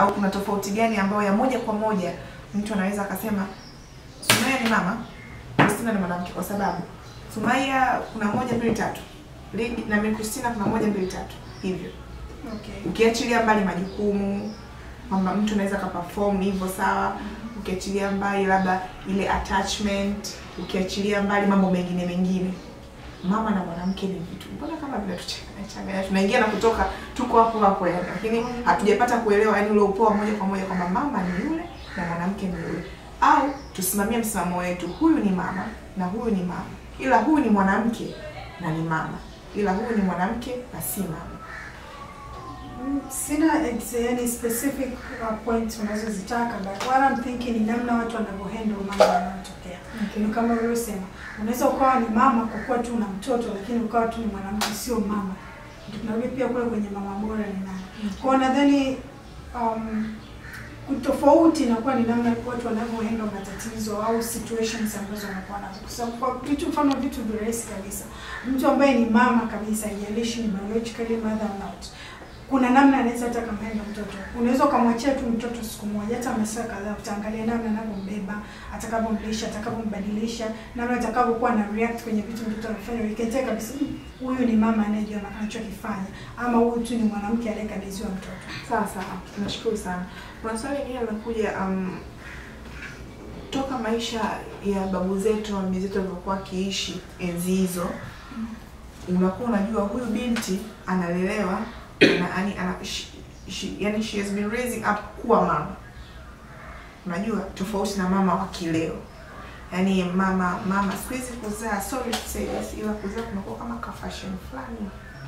au kuna tofauti gani ambayo ya moja kwa moja mtu anaweza akasema Sumaya ni mama, Christina ni mwanamke, kwa sababu Sumaya kuna moja mbili tatu, Lady na mimi Christina kuna moja mbili tatu hivyo Okay. ukiachilia mbali majukumu kwamba mtu anaweza akaperform hivyo sawa ukiachilia mbali labda ile attachment ukiachilia mbali mambo mengine mengine mama na mwanamke ni vitu mbona kama vinatuchanganya tunaingia na kutoka tuko hapo hapo yani lakini hatujapata kuelewa yani ule upoa moja kwa moja kwamba mama ni yule na mwanamke ni yule au tusimamie msimamo wetu huyu ni mama na huyu ni mama ila huyu ni mwanamke na ni mama ila huyu ni mwanamke na si mama Mm, Sina ex- yani specific uh, points unazozitaka but what I'm thinking ni namna watu wanavyohandle mambo yanayotokea. Okay. Ni kama ulivyosema, unaweza ukawa ni mama kwa kuwa tu una mtoto lakini ukawa tu ni mwanamke sio mama. Ndio tunarudi pia kule kwenye mama bora ni nani. Kwa hiyo nadhani um, tofauti inakuwa ni namna watu wanavyohandle matatizo au situations ambazo wanakuwa nazo, kwa sababu kwa vitu mfano vitu virahisi kabisa, mtu ambaye ni mama kabisa, haijalishi ni biologically mother or not, kuna namna anaweza hata kamenda mtoto. Unaweza ukamwachia tu mtoto siku moja, hata masaa kadhaa, utaangalia namna anavyombeba, atakavyomlisha, atakavyombadilisha, namna atakavyokuwa na react kwenye vitu mtoto anafanya. Ukitaka kabisa "Hmm, huyu ni mama anayejua anachokifanya, ama huyu tu ni mwanamke aliyekabidhiwa mtoto. Sawa sawa, nashukuru sana. Kuna swali lingine linakuja, um, toka maisha ya babu zetu na bibi zetu walivyokuwa wakiishi enzi hizo, unakuwa unajua huyu binti analelewa ana, yani, ana, she, she, yani she has been raising up kuwa mama, unajua tofauti na mama wa kileo. Yaani mama mama siku hizi kuzaa, sorry to say this, ila kuzaa kunakuwa kama ka fashion fulani,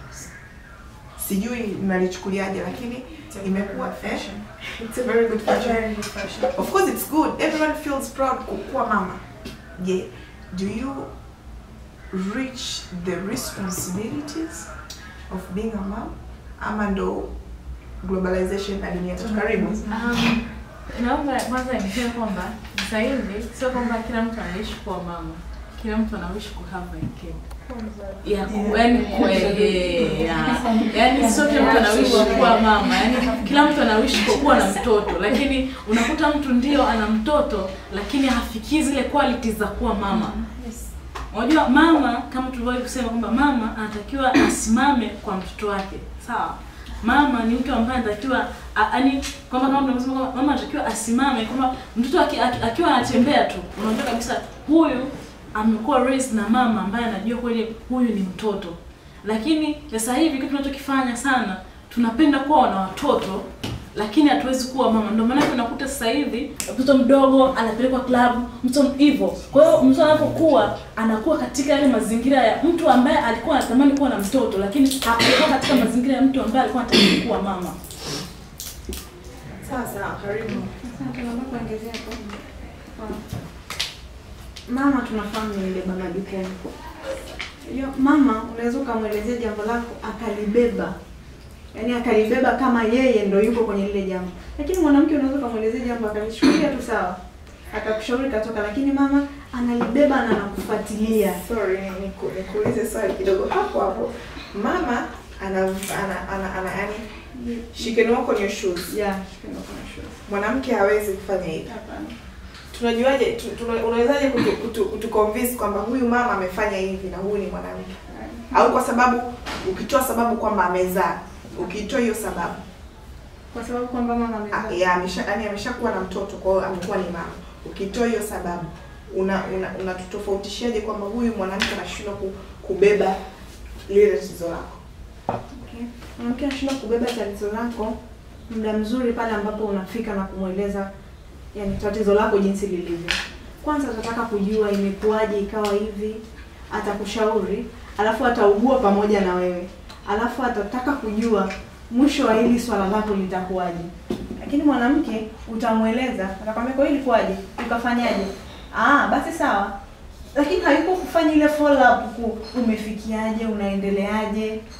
sijui mnalichukuliaje, lakini imekuwa eh? It's a very good fashion. Very good fashion. Of course it's good. Everyone feels proud kukuwa mama. Je, do you reach the responsibilities of being a mom? Ama ndo globalization na dunia tatu karibu? Um, naomba kwanza niseme kwamba sasa hivi sio kwamba kila mtu anaishi kuwa mama, kila mtu anaishi ku have a kid. Ya, ku- yaani ku- eh, ya. Yaani sio kila mtu anaishi kuwa mama, yaani kila mtu anaishi kwa kuwa na mtoto, lakini unakuta mtu ndio ana mtoto lakini hafikii zile qualities za kuwa mama. Unajua mama kama tulivyowahi kusema kwamba mama anatakiwa asimame kwa mtoto wake. Sawa? Mama ni mtu ambaye anatakiwa yaani kwamba kama tunasema kwamba mama anatakiwa asimame kwamba mtoto aki, aki, akiwa anatembea tu unajua kabisa huyu amekuwa raised na mama ambaye anajua kweli huyu ni mtoto. Lakini sasa hivi kitu tunachokifanya sana tunapenda kuwa na watoto lakini hatuwezi kuwa mama. Ndio maana unakuta sasa hivi mtoto mdogo anapelekwa klabu, mtoto hivyo. Kwa hiyo mtoto anapokuwa anakuwa katika yale mazingira ya mtu ambaye alikuwa anatamani kuwa na mtoto, lakini hakuwa katika mazingira ya mtu ambaye alikuwa anatamani kuwa mama. Sawa sawa, karibu. Asante, naomba kuongezea hapo. Kwa- Mama tunafahamu ni mbeba majukumu. Hiyo mama unaweza ukamwelezea jambo lako akalibeba, yaani akalibeba kama yeye ndo yuko kwenye lile jambo, lakini mwanamke unaweza ukamwelezea jambo akalishukulia tu sawa, akakushauri katoka, lakini mama analibeba na anakufuatilia. Sorry, niku- nikuulize swali kidogo hapo hapo. Mama ana ana ana, ana yani she can walk on your shoes. Yeah, shikamoo kuna shoes. Mwanamke hawezi kufanya hivi. Hapana. Tunajuaje tu, tuna, unawezaje kutu, kutu, kutu convince kwamba huyu mama amefanya hivi na huyu ni mwanamke? Au kwa sababu ukitoa sababu kwamba amezaa, ukitoa hiyo sababu Kwa sababu kwamba mama Ah, amezaa. ya amesha yani ameshakuwa na mtoto kwa hiyo amekuwa ni mama. Ukitoa hiyo sababu una una unatutofautishaje kwamba huyu mwanamke anashindwa ku, kubeba lile tatizo lako? Okay. Mwanamke anashindwa kubeba tatizo lako muda mzuri pale ambapo unafika na kumweleza yani tatizo lako jinsi lilivyo. Kwanza atataka kujua imekuwaje ikawa hivi, atakushauri, alafu ataugua pamoja na wewe, alafu atataka kujua mwisho wa hili swala lako litakuwaje. Lakini mwanamke utamweleza, atakwambia kwa hiyo ilikuwaje, ukafanyaje? Ah, basi sawa, lakini hayuko kufanya ile follow up ku umefikiaje, unaendeleaje,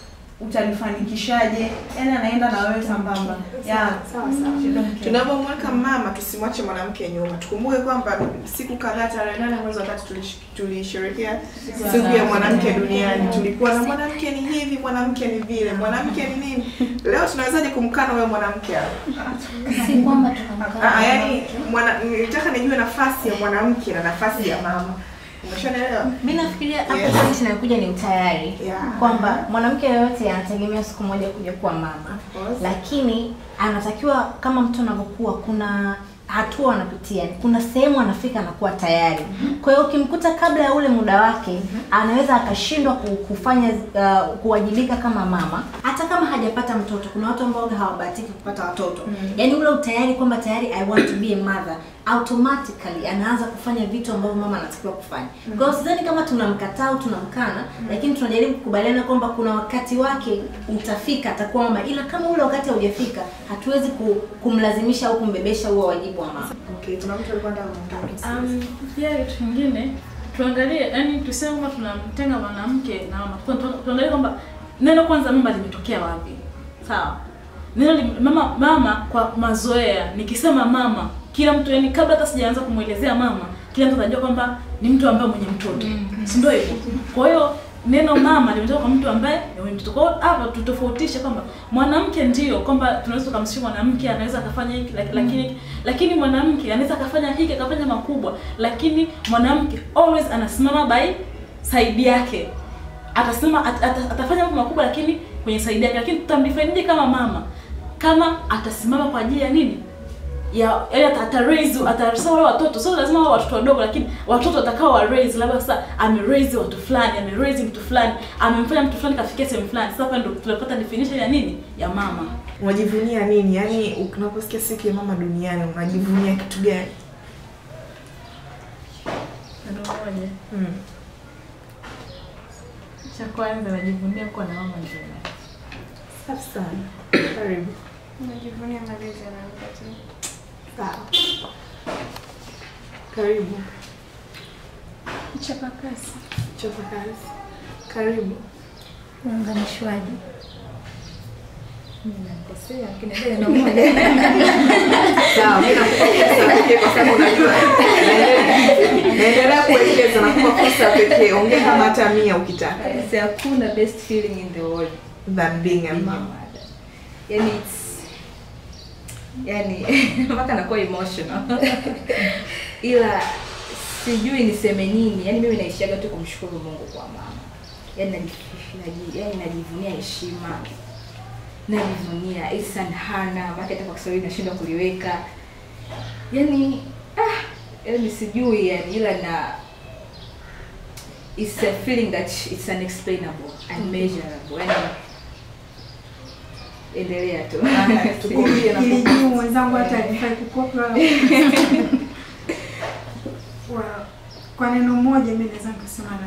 utalifanikishaje yani anaenda na wewe sambamba yeah. sawa sawa tunapomweka mama tusimwache mwanamke nyuma tukumbuke kwamba siku kadhaa tarehe nane mwezi wa tatu tulish- tulisherehekea siku ya mwanamke duniani tulikuwa na mwanamke ni hivi mwanamke ni vile mwanamke ni nini leo tunawezaje kumkana huyo mwanamke hapo si kwamba Ah, tunamkana yaani mwana- nilitaka nijue nafasi ya mwanamke na nafasi ya mama umeshanaelewa mi nafikiria hapo Yes. pointi inayokuja ni utayari Yeah. kwamba mwanamke yoyote anategemea siku moja kuja kuwa mama course. lakini anatakiwa kama mtu anavyokuwa kuna hatua anapitia kuna sehemu anafika anakuwa tayari kwa hiyo ukimkuta kabla ya ule muda wake anaweza akashindwa ku- kufanya uh, kuwajibika kama mama hata kama hajapata mtoto kuna watu ambao hawabahatiki kupata watoto yaani ule utayari kwamba tayari i want to be a mother automatically anaanza kufanya vitu ambavyo mama anatakiwa kufanya kwa hiyo sidhani kama tunamkataa au tunamkana lakini tunajaribu kukubaliana kwamba kuna wakati wake utafika atakuwa mama ila kama ule wakati haujafika hatuwezi ku, kumlazimisha au kumbebesha huo wajibu wa mama Okay, kuna mtu alikuwa anataka kuongea. Um, pia kitu kingine tuangalie, yani tuseme kwamba tunamtenga mwanamke na mama, Tu- tu- tuangalie kwamba neno kwanza mama limetokea wapi, sawa? Neno li, mama mama kwa mazoea, nikisema mama, kila mtu yani, kabla hata sijaanza kumwelezea mama, kila mtu atajua kwamba ni mtu ambaye mwenye mtoto, si ndio hivyo? Kwa hiyo neno mama limetoka kwa mtu ambaye ni mwenye mtoto. Kwa hiyo hapa tutofautishe kwamba mwanamke ndio kwamba tunaweza tukamsifu mwanamke anaweza akafanya hiki lak- lakini lakini mwanamke anaweza akafanya hiki akafanya makubwa, lakini mwanamke always anasimama by side yake, atasimama at, at, atafanya mambo makubwa, lakini kwenye side yake. Lakini tutamdefineje kama mama? Kama atasimama kwa ajili ya nini? ya yaani ata, ata raise ata so wale watoto sio lazima wawe watoto wadogo lakini watoto watakao wa raise labda sasa ame raise watu fulani ame raise mtu fulani amemfanya mtu fulani kafikia sehemu fulani sasa hapa ndio tunapata definition ya nini ya mama unajivunia nini yaani unaposikia siku ya mama duniani unajivunia kitu gani ndio moja mm. cha kwanza najivunia kuwa na mama njema safi sana karibu Najivunia malezi anayopatia. sawa karibu Mchapakazi. chapa kazi karibu uunganishwaji sawa mi nakupa fursa pekee kwa sababu unajua naendelea- naendelea kueleza nakupa fursa pekee ongea kama hata mia ukitaka Yes, hakuna best feeling in the world than being a being a mama mother. Yani it's yani mpaka nakuwa emotional ila sijui niseme nini yani mimi naishiaga tu kumshukuru mungu kwa mama yani naji- naji- yani najivunia heshima najivunia ihsan hana maana hata kwa kiswahili nashindwa kuliweka yani ah, yani sijui yani ila na it's a feeling that it's unexplainable unmeasurable yani endelea tu tukumbie na Ili juu mwenzangu hata alifai kukopi wala Wa- kwa neno moja mi naweza nikasema na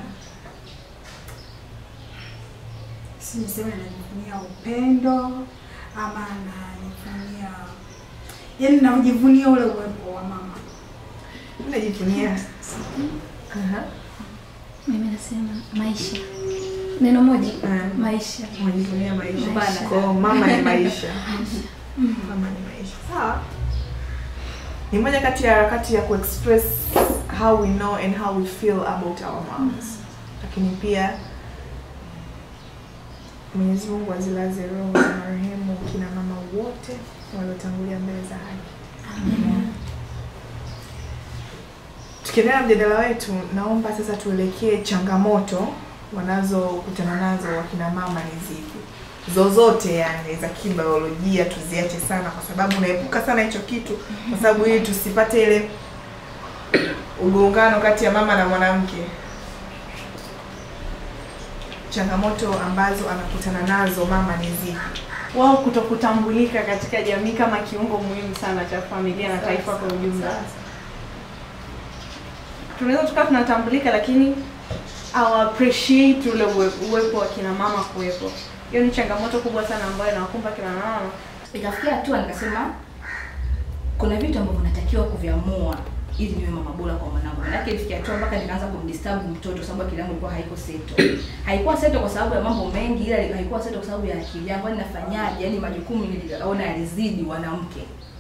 si niseme najivunia upendo ama najivunia yaani najivunia ule uwepo wa mama najivunia Aha. mimi nasema maisha neno moja Mm. maisha unajivunia maisha Bana. Kwa hiyo mama ni maisha mama ni maisha sawa ni moja kati ya harakati ya kuexpress how we know and how we feel about our moms lakini pia mwenyezi mungu azilaze roho za marehemu kina mama wote waliotangulia mbele za haki tukiendelea na mjadala wetu naomba sasa tuelekee changamoto wanazokutana nazo wakina mama ni zipi zozote yani za kibiolojia tuziache sana kwa sababu unaepuka sana hicho kitu kwa sababu ili tusipate ile ugongano kati ya mama na mwanamke changamoto ambazo anakutana nazo mama ni zipi wao kutokutambulika katika jamii kama kiungo muhimu sana cha familia na taifa kwa ujumla. Tunaweza tukawa tunatambulika lakini hawa appreciate ule uwe- uwepo wa kina mama kuwepo. Hiyo ni changamoto kubwa sana ambayo inawakumba kina mama. ikafikia hatua nikasema kuna vitu ambavyo natakiwa kuviamua ili niwe mama bora kwa mwanangu. Maanake ilifikia hatua mpaka nikaanza kumdisturb mtoto sababu akili yangu ilikuwa haiko settle. Haikuwa settle kwa sababu ya mambo mengi ila haikuwa settle kwa sababu ya akili yangu. Yaani nafanyaje? Yaani majukumu niliona yalizidi wanamke.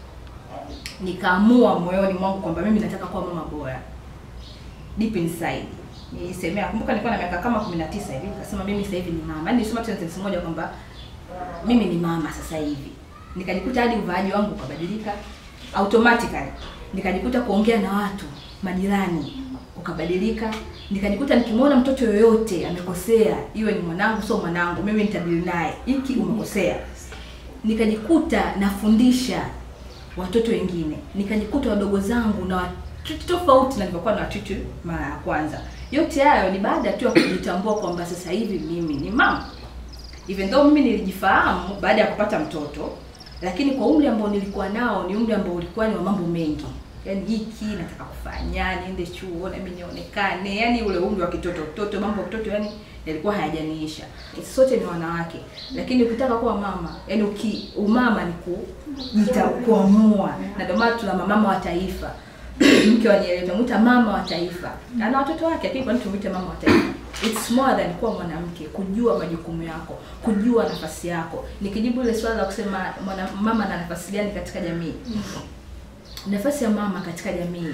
Nikaamua moyoni mwangu kwamba mimi nataka kuwa mama bora. Deep inside. Nilisemea, kumbuka nilikuwa na miaka kama 19 hivi, nikasema mimi sasa hivi ni mama. Yaani nilisema tu sentence moja kwamba mimi ni mama sasa hivi. Nikajikuta hadi uvaaji wangu ukabadilika automatically. Nikajikuta kuongea na watu majirani ukabadilika. Nikajikuta nikimwona mtoto yoyote amekosea, iwe ni mwanangu sio mwanangu, mimi nitadili naye, hiki umekosea. Nikajikuta nafundisha watoto wengine, nikajikuta wadogo zangu na watoto tofauti na nilivyokuwa na watoto mara ya kwanza. Yote hayo ni baada tu ya kujitambua kwamba sasa hivi mimi ni mama even though mimi nilijifahamu baada ya kupata mtoto, lakini kwa umri ambao nilikuwa nao ni umri ambao ulikuwa ni wa mambo mengi, yaani hiki nataka kufanya, niende chuo na mimi nionekane, yaani ule umri wa kitoto toto, mambo ya kitoto yani yalikuwa hayajaniisha. Sote ni wanawake, lakini ukitaka kuwa mama, yani uki umama ni kujita kuamua, na ndio maana tuna mamama wa taifa mke wa Nyerere tunamuita mama wa taifa, ana watoto wake, lakini kwa nini tumuite mama wa taifa? It's more than kuwa mwanamke, kujua majukumu yako, kujua nafasi yako. Nikijibu ile swala la kusema mwana, mama na nafasi gani katika jamii, nafasi ya mama katika jamii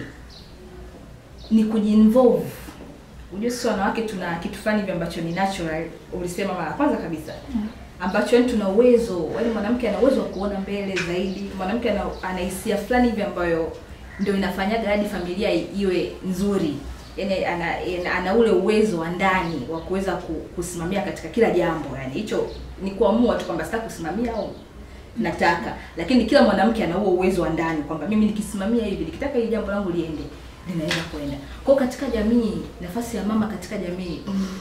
ni kujiinvolve. Unajua sisi wanawake tuna kitu fulani hivi ambacho ni natural, ulisema mara ya kwanza kabisa ambacho yani tuna uwezo, yani mwanamke ana uwezo wa kuona mbele zaidi. Mwanamke ana ana hisia fulani hivi ambayo ndio inafanyaga hadi familia i- iwe nzuri. Yani ana, ana, ana ule uwezo wa ndani wa kuweza ku- kusimamia katika kila jambo. Yani hicho ni kuamua tu kwamba sitaki kusimamia au nataka, lakini kila mwanamke ana huo uwezo wa ndani kwamba mimi nikisimamia hivi, nikitaka hili jambo langu liende, linaweza kwenda. Kwa hiyo katika jamii, nafasi ya mama katika jamii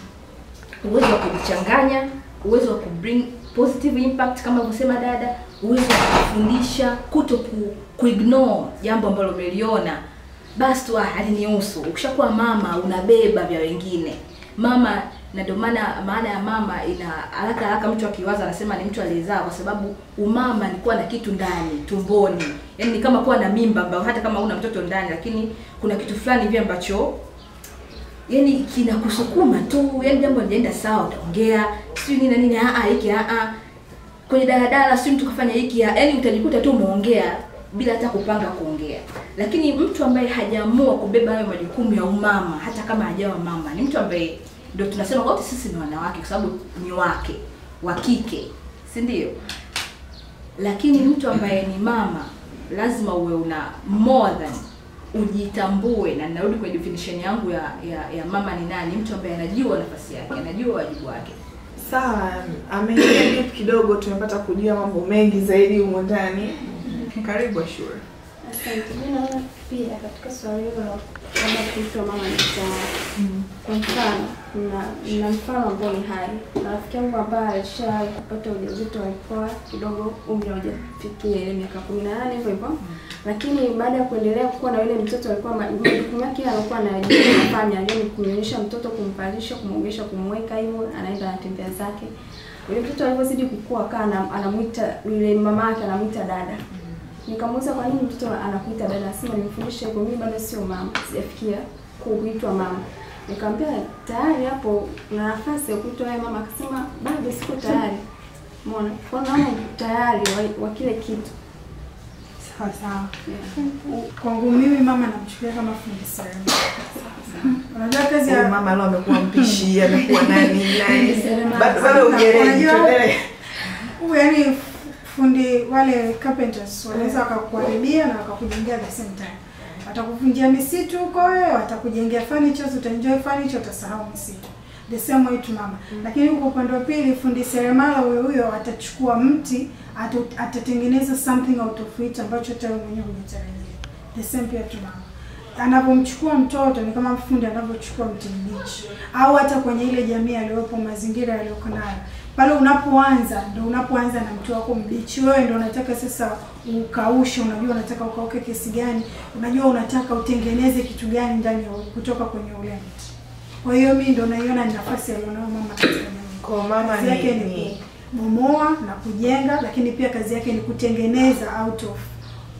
uwezo wa kujichanganya, uwezo wa kubring positive impact kama alivyosema dada, uwezo wa kufundisha, kuto ku, kuignore jambo ambalo umeliona basi tu ah, halinihusu. Ukishakuwa mama unabeba vya wengine. Mama na ndio maana maana ya mama ina haraka haraka mtu akiwaza anasema ni mtu aliyezaa kwa sababu umama ni kuwa na kitu ndani tumboni. Yaani ni kama kuwa na mimba ambayo hata kama una mtoto ndani lakini kuna kitu fulani hivi ambacho yani kinakusukuma tu, yani jambo lijaenda sawa, utaongea sio nini na nini, a a hiki a a kwenye daladala, sio mtu kafanya hiki, yani utajikuta tu umeongea bila hata kupanga kuongea. Lakini mtu ambaye hajaamua kubeba hayo majukumu ya umama, hata kama hajawa mama, ni mtu ambaye ndio tunasema wote sisi ni wanawake, kwa sababu ni wake wa kike, si ndio? Lakini mtu ambaye ni mama lazima uwe una more than ujitambue, na ninarudi kwenye definition yangu ya, ya ya mama ni nani, mtu ambaye anajua nafasi yake, anajua wajibu wake. Sawa, ameingia deep kidogo, tumepata kujua mambo mengi zaidi humo ndani. Karibu Ashura. Asante. Mimi naona pia katika swali hilo la kwamba kuitwa mama ni sawa. Kwa mfano, na na mfano ambao ni hai. Na rafiki yangu ambaye alishawahi kupata ujauzito alikuwa kidogo umri haujafikia ile miaka kumi na nane hivyo hivyo. Lakini baada ya kuendelea kuwa na yule mtoto alikuwa ma- majukumu yake alikuwa anajua anafanya, yaani kumnyonyesha mtoto, kumvalisha, kumwogesha, kumweka hivyo, anaenda anatembea zake. Yule mtoto alivyozidi kukua akawa anam- anamuita yule mama yake anamuita dada. Nikamuuliza kwa nini mtoto anakuita dada? Nasema nimfundishe hivyo, mimi bado sio mama, sijafikia kuitwa mama. Nikamwambia tayari hapo una nafasi ya kuitwa wewe mama. Akasema bado siko tayari. Umeona? Kwa hiyo naona tayari wa, wa kile kitu. Sawa sawa. Kwangu mimi mama namchukulia kama fundi seremala. Unajua kazi Huyu ya mama leo amekuwa mpishi, amekuwa nani nani. Seremala. Bado bado ugereji Unajua- tuendelee. Huyu yani fundi wale carpenters wanaweza wakakuharibia na wakakujengea the same time. Watakuvunjia misitu huko wewe, watakujengea furniture, utaenjoy furniture, utasahau misitu. The same way tu mama. Lakini huko upande wa pili fundi seremala huyo huyo atachukua mti, atu- atatengeneza something out of it ambacho hata wewe mwenyewe hujatarajia. The same pia tu mama. Anapomchukua mtoto ni kama fundi anavyochukua mti mbichi, au hata kwenye ile jamii aliyopo, mazingira aliyoko nayo pale unapoanza ndo unapoanza na mti wako mbichi. Wewe ndo unataka sasa ukaushe, unajua unataka ukauke kiasi gani, unajua unataka utengeneze kitu gani ndani ya kutoka kwenye ule mti. Kwa hiyo mimi ndo naiona ni nafasi alionayo mama katika jamii. Kwa mama Kazi yake ni, ni ni kubomoa na kujenga, lakini pia kazi yake ni kutengeneza out of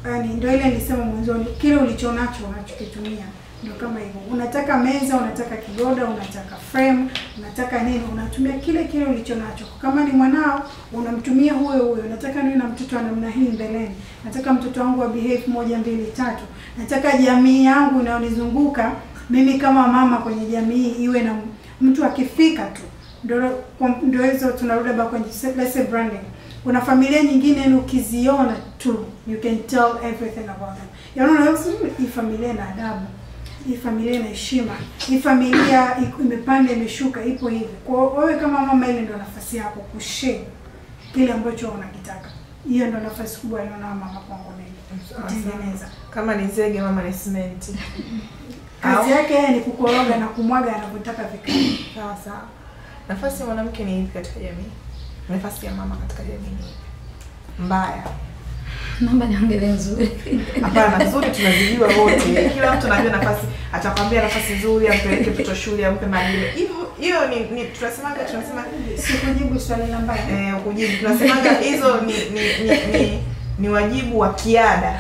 yani ndio ile nilisema mwanzoni, kile ulichonacho unachokitumia ndio kama hivyo. Unataka meza, unataka kigoda, unataka frame, unataka nini, unatumia kile kile ulichonacho. Kama ni mwanao, unamtumia huyo huyo. Nataka niwe na mtoto wa namna hii mbeleni, nataka mtoto wangu wa behave moja mbili tatu, nataka jamii yangu inayonizunguka mimi kama mama kwenye jamii iwe na mtu akifika tu ndio kwa- ndio hizo tunarudi hapa kwenye se- let's say branding. Kuna familia nyingine ni ukiziona tu you can tell everything about them. Yaani unaweza kusema hii familia ina adabu, hii familia ina heshima, hii familia iko- imepanda imeshuka, ipo hivi. Kwa hiyo wewe kama mama, ile ndio nafasi yako kushare kile ambacho unakitaka. Hiyo ndio nafasi kubwa aliona mama kwangu mimi kutengeneza. Kama ni zege, mama ni simenti. Kazi yake yeye ni kukoroga na kumwaga anavyotaka vikae. Sawa sawa. Nafasi ya mwanamke ni ipi katika jamii? Nafasi ya mama katika jamii ni ipi? Mbaya. Naomba niongelee nzuri. Hapana, nzuri tunazijua wote. Kila mtu anajua nafasi, atakwambia nafasi nzuri, ampeleke mtoto shule, ampe madini. Hivyo hiyo ni, ni tunasemaga tunasema Sikujibu swali la mbaya. eh, kujibu tunasemaga hizo ni ni, ni, ni ni wajibu wa kiada.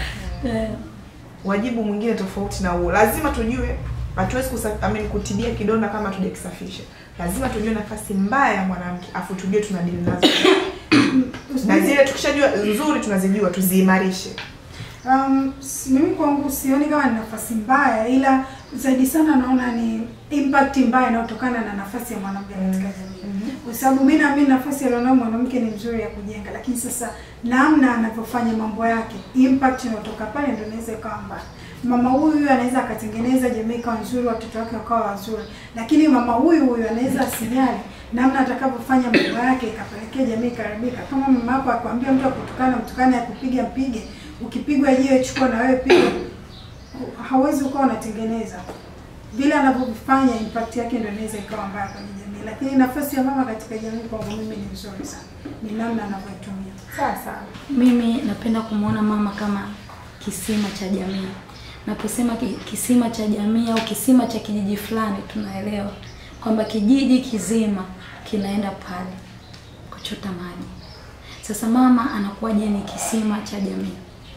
Wajibu mwingine tofauti na huo. Lazima tujue hatuwezi kusa- I mean, kutibia kidonda kama tujakisafisha. Lazima tujue nafasi mbaya ya mwanamke, afu tujue tunadili nazo. na zile tukishajua nzuri tunazijua tuziimarishe. Um, s- mimi kwangu sioni kama ni nafasi mbaya, ila zaidi sana naona ni impact mbaya inayotokana na nafasi ya mwanamke katika jamii, kwa sababu mimi naamini nafasi alionao mwanamke ni mzuri ya kujenga, lakini sasa namna anavyofanya mambo yake, impact inayotoka pale ndio inaweza ikawa mbaya. Mama huyu huyu anaweza akatengeneza jamii ikawa nzuri, watoto wake wakawa wazuri, lakini mama huyu huyu anaweza asijali namna atakavyofanya mambo yake ikapelekea jamii ikaribika. Kama mama yako akwambia mtu akutukana, mtukane, akupiga mpige, ukipigwa jiwe chukua na wewe piga, hawezi ukawa unatengeneza vile anavyofanya, impact yake ndio inaweza ikawa mbaya kwenye jamii. Lakini nafasi ya mama katika jamii kwangu mimi ni nzuri sana, ni namna anavyoitumia. Sawa sawa. Mimi napenda kumwona mama kama kisima cha jamii. Naposema ki- kisima cha jamii au kisima cha kijiji fulani, tunaelewa kwamba kijiji kizima kinaenda pale kuchota maji. Sasa mama anakuwaje ni kisima cha jamii?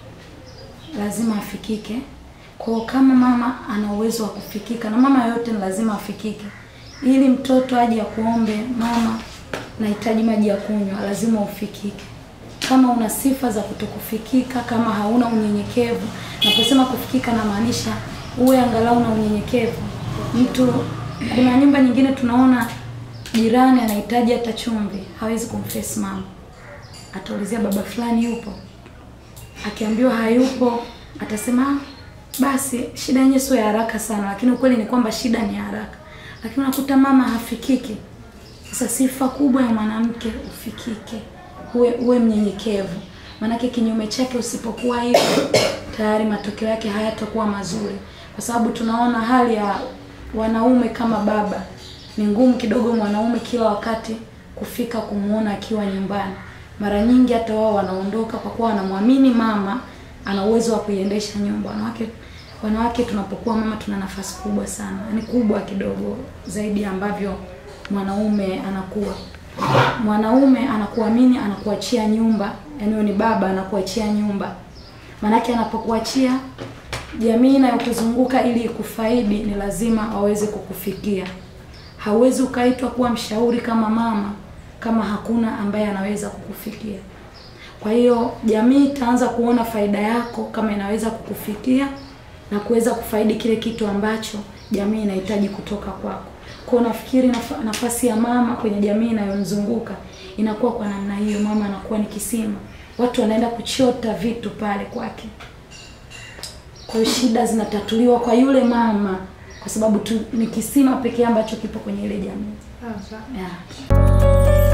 Lazima afikike. Kwa hiyo kama mama ana uwezo wa kufikika, na mama yoyote ni lazima afikike, ili mtoto aje akuombe, mama, nahitaji maji ya kunywa, lazima ufikike kama una sifa za kutokufikika, kama hauna unyenyekevu. Naposema kufikika, namaanisha uwe angalau na unyenyekevu. Mtu, kuna nyumba nyingine tunaona jirani anahitaji hata chumvi, hawezi kumface mama, ataulizia baba fulani yupo. Akiambiwa hayupo, atasema "Ah, basi shida yenyewe sio ya haraka sana, lakini ukweli ni kwamba shida ni ya haraka. Lakini unakuta mama hafikiki. Sasa sifa kubwa ya mwanamke ufikike, uwe uwe mnyenyekevu. Maanake kinyume chake usipokuwa hivyo, tayari matokeo yake hayatakuwa mazuri, kwa sababu tunaona hali ya wanaume kama baba, ni ngumu kidogo mwanaume kila wakati kufika kumuona akiwa nyumbani. Mara nyingi hata wao wanaondoka kwa kuwa wanamwamini mama ana uwezo wa kuiendesha nyumba. Wanawake wanawake tunapokuwa mama tuna nafasi kubwa sana, yaani kubwa kidogo zaidi ya ambavyo mwanaume anakuwa. Mwanaume anakuamini, anakuachia nyumba, yaani wewe ni baba, anakuachia nyumba. Maanake anapokuachia jamii inayokuzunguka ili ikufaidi, ni lazima waweze kukufikia. Hauwezi ukaitwa kuwa mshauri kama mama kama hakuna ambaye anaweza kukufikia. Kwa hiyo jamii itaanza kuona faida yako kama inaweza kukufikia na kuweza kufaidi kile kitu ambacho jamii inahitaji kutoka kwako. Kwa hiyo nafikiri nafa- nafasi ya mama kwenye jamii inayomzunguka inakuwa kwa namna hiyo. Mama anakuwa ni kisima, watu wanaenda kuchota vitu pale kwake. Kwa hiyo shida zinatatuliwa kwa yule mama, kwa sababu tu ni kisima pekee ambacho kipo kwenye ile jamii. Sawa sawa. Yeah.